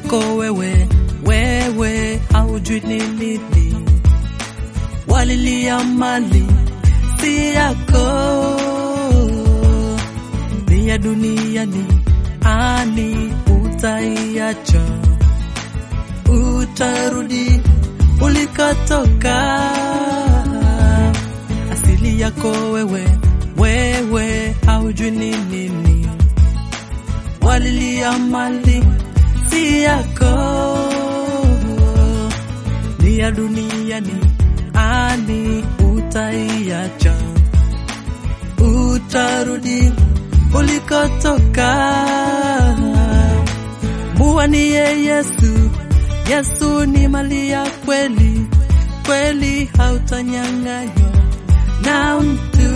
yako wewe, wewe haujui ni nini, walilia mali si yako, ni ya duniani, ani utaiacha, utarudi ulikotoka. Asili yako wewe, wewe haujui ni nini, walilia mali si yako, ni ya duniani, ani utaiacha, utarudi ulikotoka. Muwanie Yesu, Yesu ni mali ya kweli, kweli hautanyang'anywa na mtu.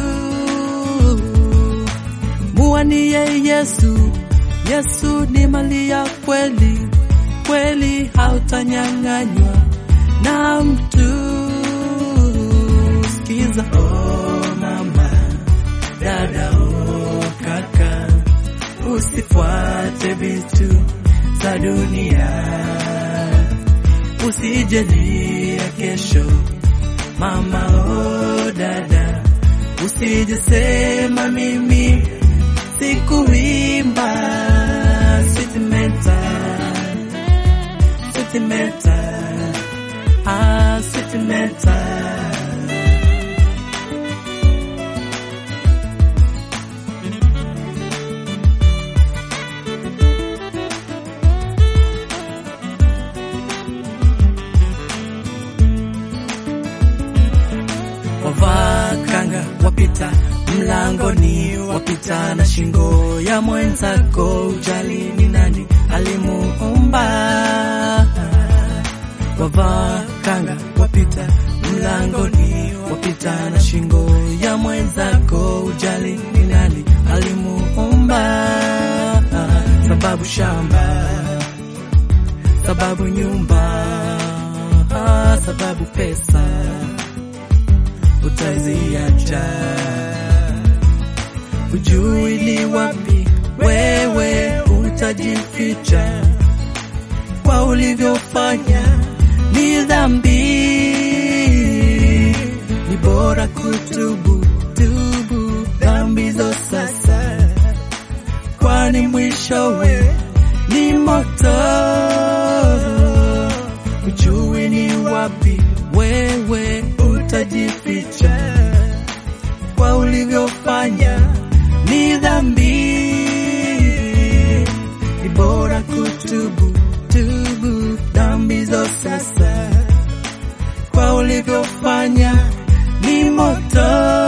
Muwanie Yesu, Yesu ni mali ya kweli, kweli hautanyang'anywa na mtu. Sikiza oh mama, dada oh kaka, usifuate vitu za dunia, usijalia kesho. Mama oh dada, usijisema mimi sikuimba sentimental, sentimental, ah sentimental. wavaa kanga wapita mlangoni, wapita na shingo ya mwenzako, ujali ni nani alimuumba. Wavaa kanga wapita mlangoni, wapita na shingo ya mwenzako, ujali ni nani alimuumba. Sababu shamba, sababu nyumba, sababu pesa utaziacha. Ujui ni wapi wewe utajificha, kwa ulivyofanya ni dhambi. Ni bora kutubu tubu dhambi zo sasa, kwani mwishowe ni moto. Ujui ni wapi wewe utajificha, kwa ulivyofanya ni dhambi. Ni bora kutubu tubu dhambi zo sasa, kwa ulivyofanya ni moto.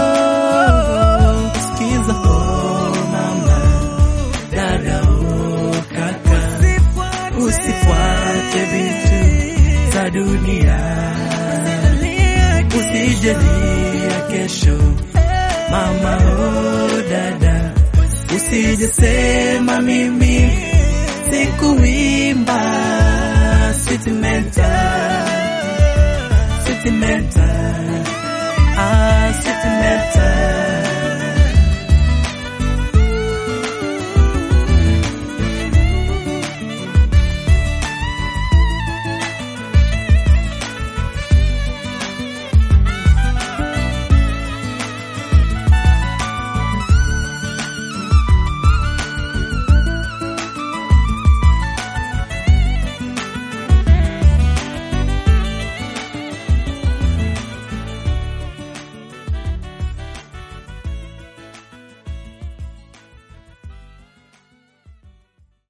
Sikiza oh mama, dada oh kaka, usifuate vitu za dunia usijalia kesho. Mama oh dada, usijesema mimi sikuimba sentimental, sentimental, ah sentimental.